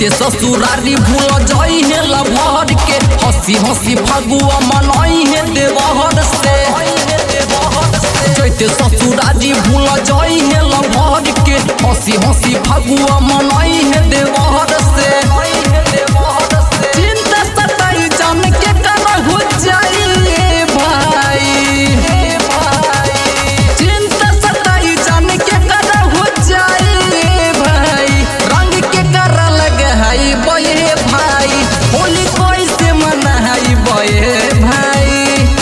जैते ससुरारी भूल जाई है लभर के हंसी हंसी फगुआ मनई है देवहर से जैते ससुरारी भूल जाई है लभर के हंसी हंसी फगुआ मनई है देवहर से चिंता सताई जान के कर हो जाई भाई चिंता सताई जान के कर हो जाई भाई रंग के कर लग हई बये भाई होली कैसे मनाई बये भाई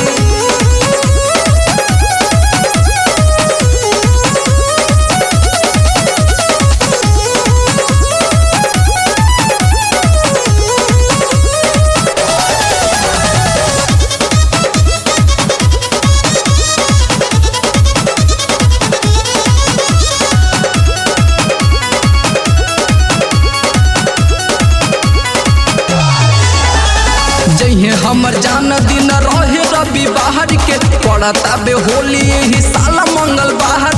जइहे हमर जान दिन रहे रवि बाहर के पड़ता बे होली ही साला मंगल बाहर